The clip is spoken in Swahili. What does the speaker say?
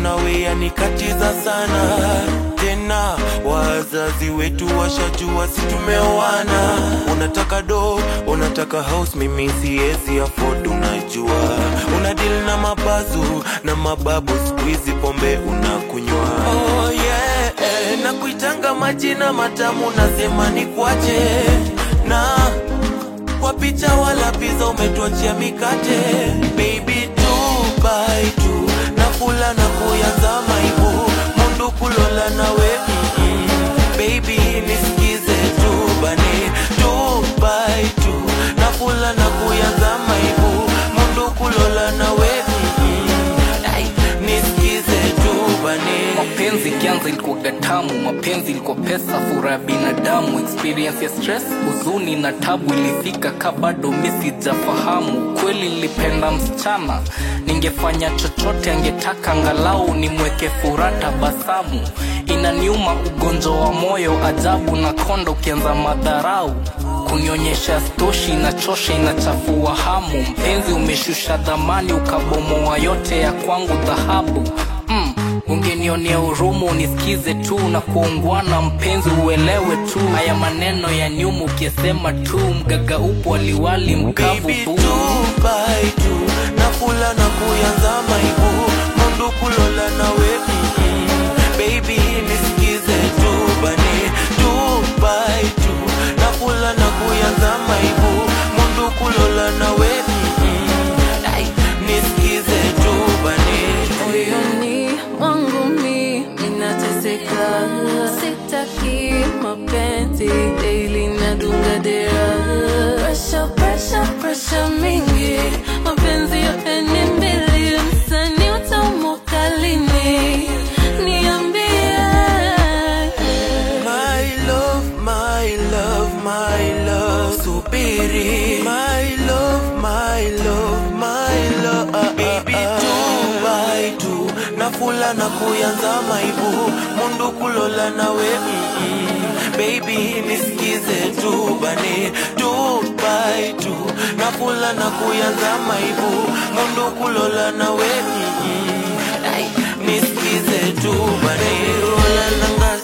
nawe yanikatiza sana tena wazazi wetu washajua si tumeoana unataka do unataka house mimi siezi afford unajua una deal na mabazu na mababu squeezy pombe unakunywa oh, yeah, eh, na kuitanga majina matamu nasema ni kwache na kwa picha wala pizza umetuachia mikate baby two by two nakula na kuyazama ibu mundu kulola nawe mm-mm. baby nisikize tu bane two by two nakula na kuyazama ibu mundu kulola nawe mm-mm. Ai, nisikize tu bane mapenzi kianza ilikuwa gatamu mapenzi ilikuwa pesa fura ya binadamu experience ya stress huzuni na tabu ilifika ka bado mi sijafahamu kweli nilipenda msichana ningefanya chochote angetaka angalau nimweke fura tabasamu inaniuma ugonjwa wa moyo ajabu na kondo ukianza madharau kunionyesha stoshi inachosha inachafua hamu mpenzi umeshusha dhamani ukabomoa yote ya kwangu dhahabu mm, ungenionea urumu unisikize tu na kuungwana mpenzi uelewe tu haya maneno ya nyumu ukisema tu mgaga upo waliwali mkavu Baby, bu two by two nakula na kuyanza maibu mundu kulola nawe mm-mm. baby nisikize tu bane two by two nakula na kuyanza maibu mundu kulola nawe mm-mm. Ai, nisikize tu bane moyoni mwangu mi minateseka, sitaki mapenzi daily nadunga dera, presha presha presha mingi, mapenzi yote ni mbili, msanii utaumuka lini? Niambie. My love, my love, my love, subiri. My love, my love, my love, baby two by two. Nakula na kuyanza maibu, mundu kulola nawe mm-mm. Baby nisikize tu bane two by two. Nakula na kuyanza maibu, mundu kulola nawe mm-mm. Ai, nisikize tu bane rola nanga